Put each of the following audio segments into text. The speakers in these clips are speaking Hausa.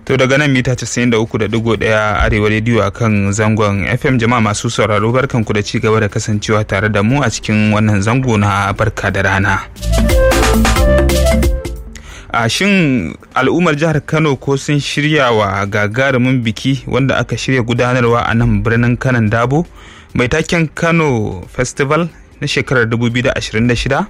To daga nan mita 93.1 Arewa rediyo a kan zangon FM jama'a masu sauraro barkanku da ci gaba da kasancewa tare da mu a cikin wannan zango na barka da rana. A shin al'ummar jihar Kano ko sun shirya wa gagarumin biki wanda aka shirya gudanarwa a nan birnin kanan dabo mai taken Kano Festival na shekarar 2026?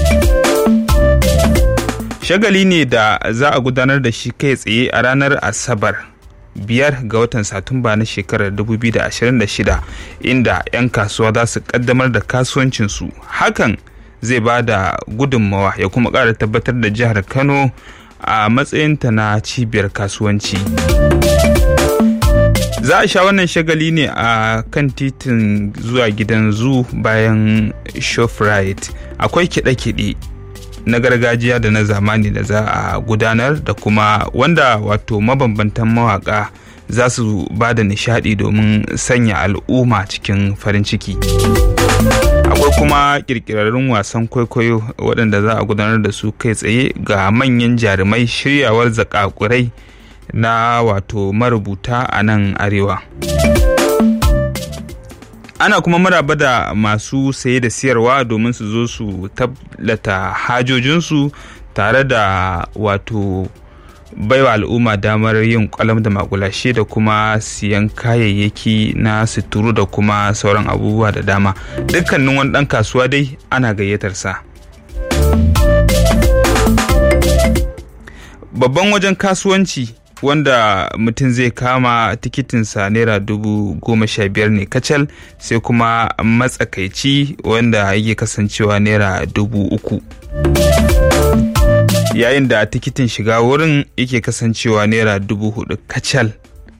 shagali ne da za a gudanar da shi kai tsaye a ranar asabar biyar ga watan satumba na shekarar 2026 inda 'yan kasuwa za su kaddamar da kasuwancinsu hakan zai ba da gudunmawa ya kuma ƙara tabbatar da jihar kano a matsayinta na cibiyar kasuwanci za a sha wannan shagali ne a kan titin zuwa gidan zu bayan shoprite akwai kiɗe-kiɗe na gargajiya da na zamani da za a gudanar da kuma wanda wato mabambantan mawaka za su ba da nishadi domin sanya al'umma cikin farin ciki akwai kuma kirkirarrun wasan kwaikwayo waɗanda za a gudanar da su kai tsaye ga manyan jarumai shiryawar zakakurai na wato marubuta a nan arewa ana kuma maraba da masu saye da siyarwa domin su zo su tablata hajojinsu tare da wato baiwa al'umma damar yin kwalam da makulashe da kuma siyan kayayyaki na suturu da kuma sauran abubuwa da dama dukkanin wani ɗan kasuwa dai ana gayyatar sa babban wajen kasuwanci wanda mutum zai kama tikitinsa naira dubu goma sha biyar ne kacal sai kuma matsakaici wanda yake kasancewa naira dubu uku yayin da tikitin shiga wurin yake kasancewa naira dubu hudu kacal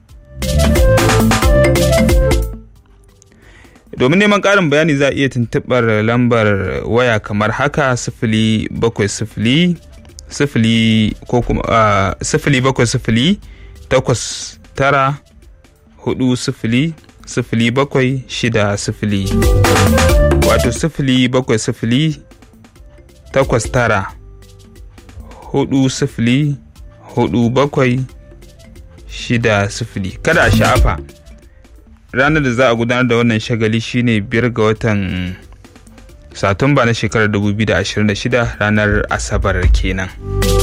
domin neman ƙarin bayani za a iya tuntuɓar lambar waya kamar haka sifili bakwai sifili sifili ko kuma uh, sifili bakwai sifili takwas tara hudu sifili sifili bakwai shida sifili wato sifili bakwai sifili takwas tara hudu sifili hudu bakwai shida sifili kada a sha'afa ranar da za a gudanar da wannan shagali shine biyar ga watan satumba na shekarar 2026 ranar asabar kenan.